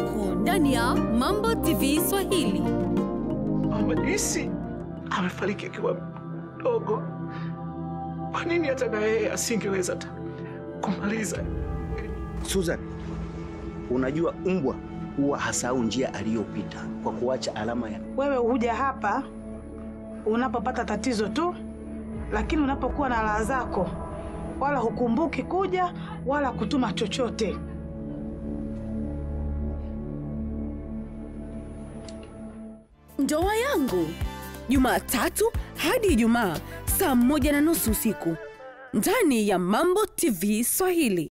usiku ndani ya Mambo TV Swahili. Mama Joyce amefariki akiwa mdogo. Kwa nini hata na yeye asingeweza hata kumaliza? Susan, unajua mbwa huwa hasahau njia aliyopita kwa kuacha alama ya Wewe huja hapa unapopata tatizo tu, lakini unapokuwa na raha zako wala hukumbuki kuja wala kutuma chochote. Ndoa yangu Jumatatu hadi Ijumaa saa moja na nusu usiku ndani ya Mambo TV Swahili.